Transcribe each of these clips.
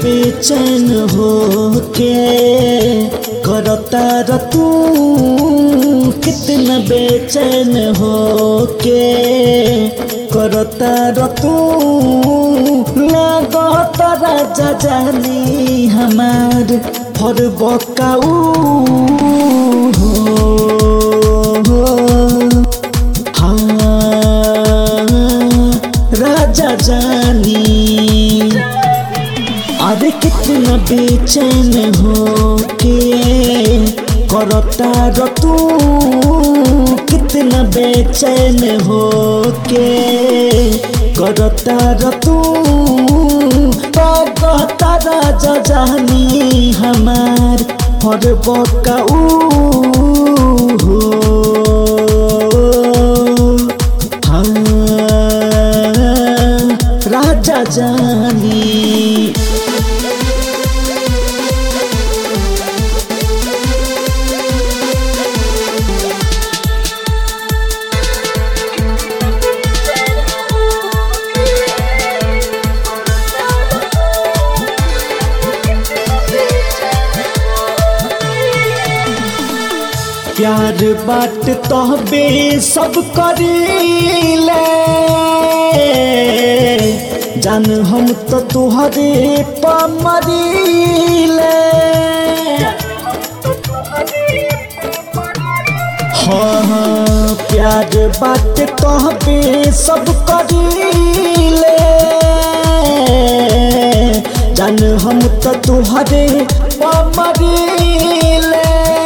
बेचैन हो के करता र तू कितना बेचैन हो के करता र तू लागत राजा जानी हमार फर बकाऊ हो हाँ राजा जानी अरे कितना बेचैन हो के करता र तू कितना बेचैन हो के करता र तू कहता राजा जानी हमार फर बकाऊ हो हाँ राजा जानी प्यार बाट तहबे सब करीले जान हम तो तुहरे पमरीले हाँ हाँ प्यार बाट तहबे सब करीले जान हम तो तुहरे पमरीले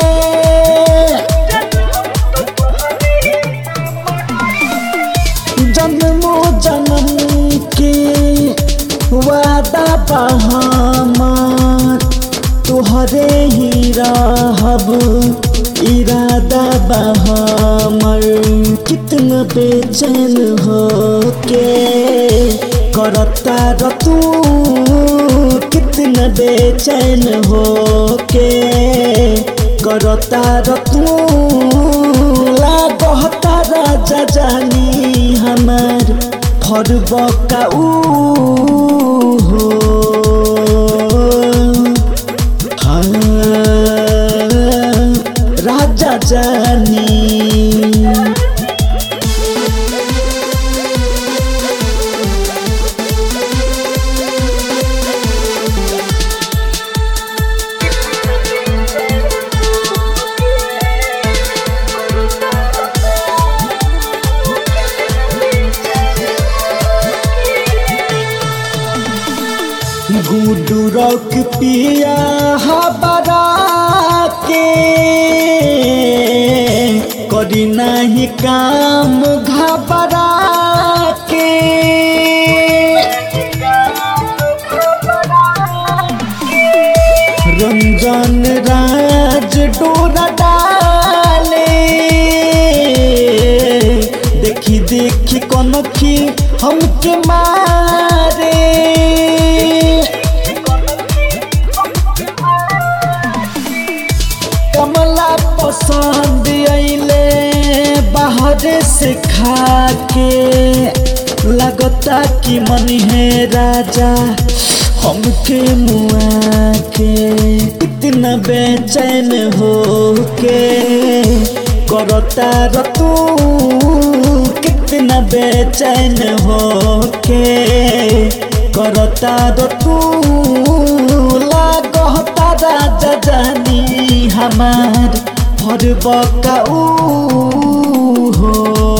जन्मो जन्म के वादा बहामार तुहरे ही रहब इरादा बहामर कितना बेचैन हो के करता र तू कितना बेचैन हो के करता र तू लागता राजा जानी हमार फर बकाऊ हो हाँ राजा जानी गुडू रॉक पिया हबरा के करी नहीं काम घबरा के रंजन राज डोरा डाले देखी देखी कनखी हमके मारे कमला पसंद अइले बाहर से खा के लगता कि मन है राजा हमके मुआ के इतना बेचैन हो के करता र तू कितना बेचैन हो के करता र तू लागता राजा जानी हमार फर बकाऊ हो